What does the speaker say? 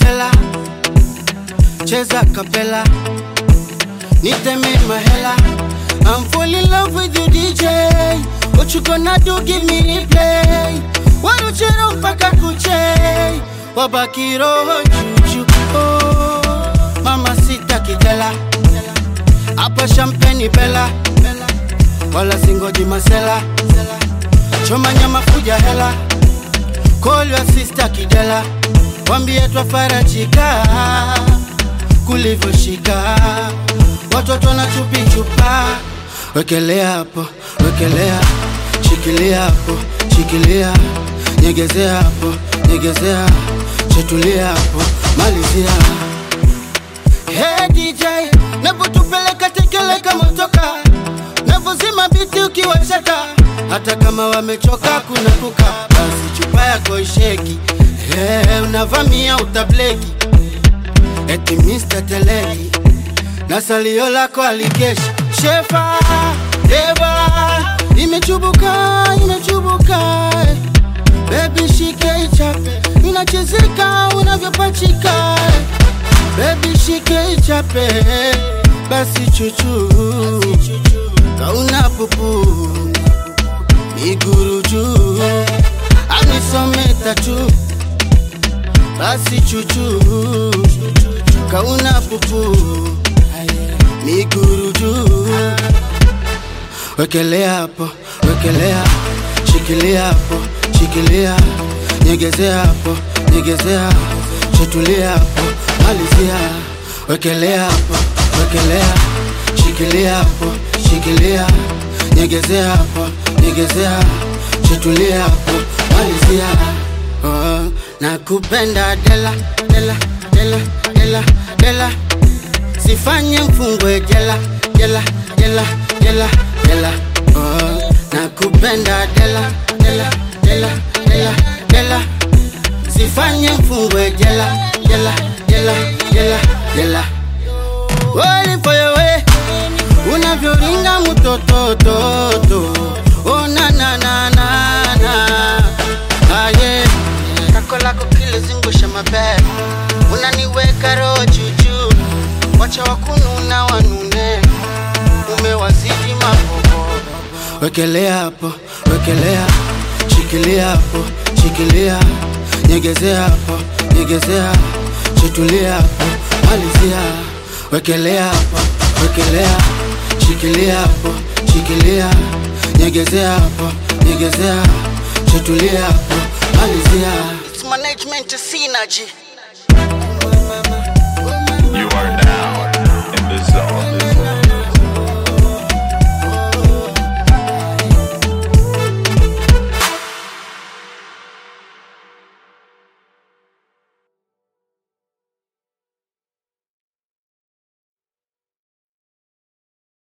dela cheza kapela niteme mahela I'm fall in love with you DJ What you gonna do give me replay waruchero mpaka kuche wabaki roho juju oh, mama sita kijela hapa champagne bela wala singoji masela choma nyama fuja hela call your sister kidela wambie twafarajika kulivyoshika watoto na chupi chupa wekelea hapo wekelea shikilia hapo shikilia nyegezea hapo nyegezea chetulia hapo malizia hey DJ napotupeleka tekeleka motoka navozima biti ukiwacheka hata kama wamechoka kuna kuka basi chupa yako isheki hey, unavamia utableki eti Mr. Teleki na salio lako alikesha shefa deva imechubuka imechubuka bebi shike ichape inachezeka unavyopachika bebi shike ichape basi chuchu kauna pupu miguru juu anisome tatu basi chuchu kauna pupu miguru juu wekelea hapo wekelea shikilia hapo shikilia nyegezea hapo nyegezea chetulia hapo malizia wekelea hapo wekelea shikilia hapo shikilia nyegezea hapo nyegezea chetulia hapo malizia oh, nakupenda dela dela dela dela dela sifanye mfungwe jela jela jela jela jela oh, nakupenda dela dela dela dela dela sifanye mfungwe jela jela jela jela jela walifoyowe unavyoringa mutotototo onanananana aye kako lako kile zingusha mabele unaniweka roho juju wacha wakununa wanune umewazidi mabobo wekelea hapo wekelea shikilia hapo shikilia nyegezea hapo nyegezea chetulia hapo malizia wekelea hapo wekelea shikilia hapo shikilia nyegezea hapo nyegezea chetulia hapo malizia It's management synergy You are